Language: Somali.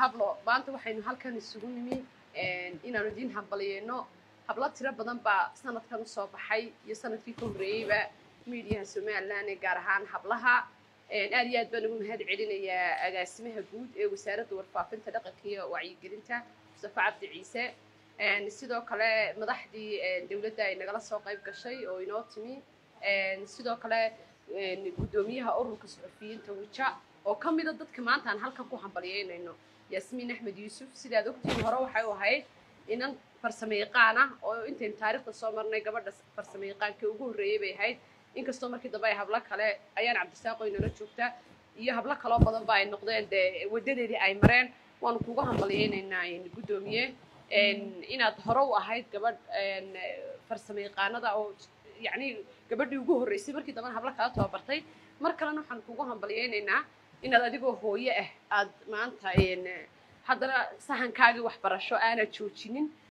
hablo maanta waxaynu halkan isugu nimi inaanu idiin hambalyeeno hablo tiro badan baa sanadkan usoo baxay iyo sanadkii ka horreeyeyba miidiyaha somalilan ee gaar ahaan hablaha aad iyo aad baan ugu mahad celinayaa agaasimaha guud ee wasaaradda warfaafinta dhaqanka iyo wacyigelinta mustafa cabdi ciise sidoo kale madaxdii dowladda ay nagala soo qayb gashay oo inoo timi sidoo kale guddoomiyaha ururka suxufiyiinta wija oo ka mida dadka maanta aan halkan ku hambalyeynayno yaasmiin axmed yuusuf sidaad ogtiin hore waxay u ahayd inan farsamo yaqaan ah oo intaynu taariikhda soo marnay gabadha farsamo yaqaankii ugu horreeyey bay ahayd inkastoo markii dambe ay hablo kale ayaan cabdisaaqo inala joogta iyo hablo kaloo badan ba ay noqdeen dee wadadeedii ay mareen waanu kuga hambalyeynaynaa guddoomiye inaad hore u ahayd gabadh farsamo yaqaanada oo yacni gabadhii ugu horreysay markii dambena hablo kala tababartay mar kalena waxaan kugu hambalyeynaynaa inaad adigoo hooyo ah aad maanta haddana sahankaagii waxbarasho aanad joojinin